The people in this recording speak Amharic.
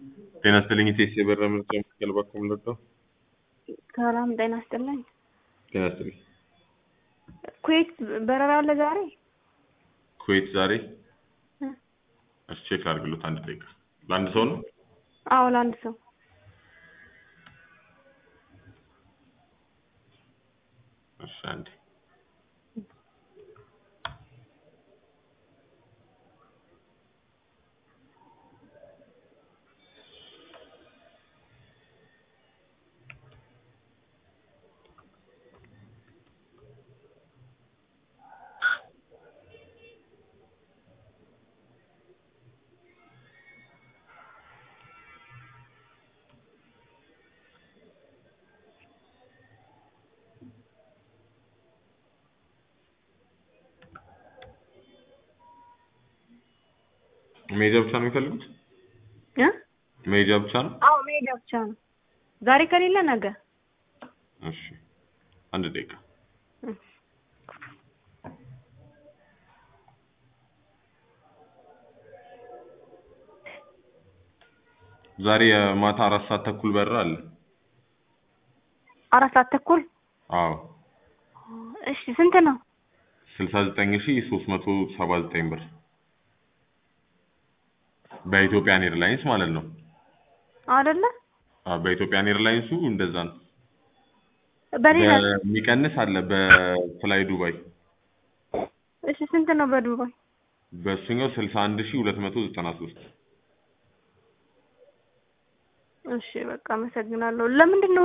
ጤና ይስጥልኝ ኢቴስ የበረራ ምርጫ መካከል በኩል ልርዳው? ሰላም ጤና ይስጥልኝ። ጤና ይስጥልኝ። ኩዌት በረራ አለ ዛሬ? ኩዌት ዛሬ እ እሺ ቼክ አድርግሎት አንድ ደቂቃ። ለአንድ ሰው ነው? አዎ ለአንድ ሰው እሺ አንዴ መሄጃ ብቻ ነው የሚፈልጉት? እ መሄጃ ብቻ ነው? አዎ መሄጃ ብቻ ነው። ዛሬ ከሌለ ነገ። እሺ አንድ ደቂቃ እ ዛሬ የማታ አራት ሰዓት ተኩል በረራ አለ። አራት ሰዓት ተኩል አዎ እሺ ስንት ነው? ስልሳ ዘጠኝ ሺ ሶስት መቶ ሰባ ዘጠኝ ብር በኢትዮጵያን ኤርላይንስ ማለት ነው። አይደለ? አዎ በኢትዮጵያን ኤርላይንሱ እንደዛ ነው። በሌላ የሚቀንስ አለ በፍላይ ዱባይ እሺ ስንት ነው በዱባይ? በእሱኛው ስልሳ አንድ ሺ ሁለት መቶ ዘጠና ሶስት እሺ በቃ አመሰግናለሁ። ለምንድን ነው